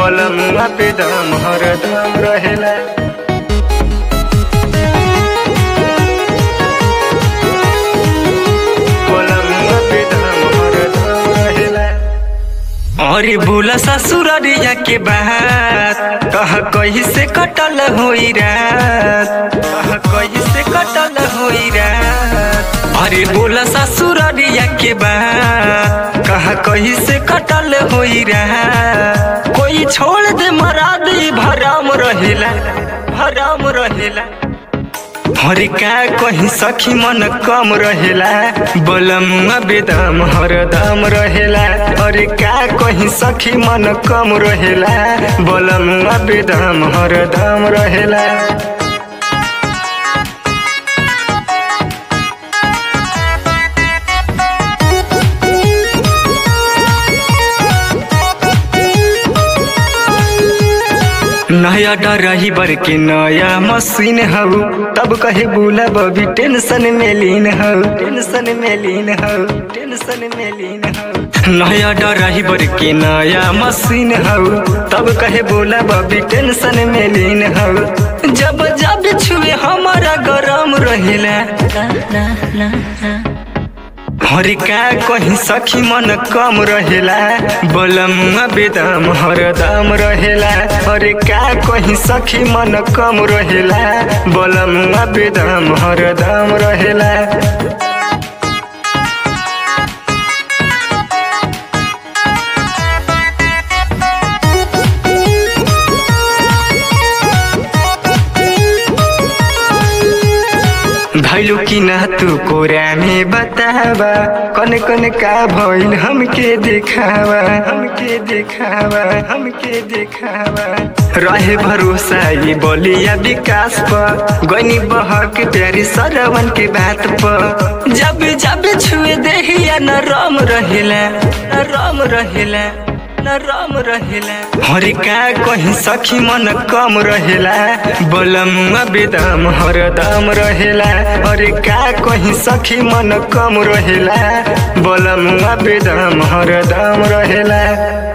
बलमुआ पे दम हरदम रहेला बलमुआ पे दम हरदम रहेला अरे बोला ससुररिया के बात कह कही से कटल होई रात कह कही से कटल होई रात अरे बोला ससुररिया के बात कह कही से कटल होई रात कोई छोड़ दे मरा दे भराम रहेला भराम रहेला हरे का कहीं सखी मन कम रहेला बलमुआ बेदम हरदम रहेला अरे का कहीं सखी मन कम रहेला बलमुआ बेदम हरदम रहेला नया डरही बर के नया मशीन हऊ तब कहे बोला बबी टेंशन में लीन हऊ टेंशन में लीन हऊ टेंशन में लीन हऊ नया डरही बर के नया मशीन हऊ तब कहे बोला बबी टेंशन में लीन हऊ जब जब छुए हमारा गरम रहेला हरे का कहीं सखी मन कम रहेला बलमुआ बेदम हरदम रहेला हरे का कहीं सखी मन कम रहेला बलमुआ बेदम हरदम रहेला भैलू की ना तू कोरा में बतावा कन कन का भइल हमके देखावा हमके देखावा हमके देखावा रहे भरोसा ये बोलिया विकास पर गनी बहक प्यारी सरवन के बात पर जब जब छुए देहिया न राम रहेला न राम रहेला न राम रहेला हरे का कहीं सखी मन कम रहेला बलमुआ बेदम हरदम रहेला हरे का कहीं सखी मन कम रहेला बलमुआ बेदम हरदम रहेला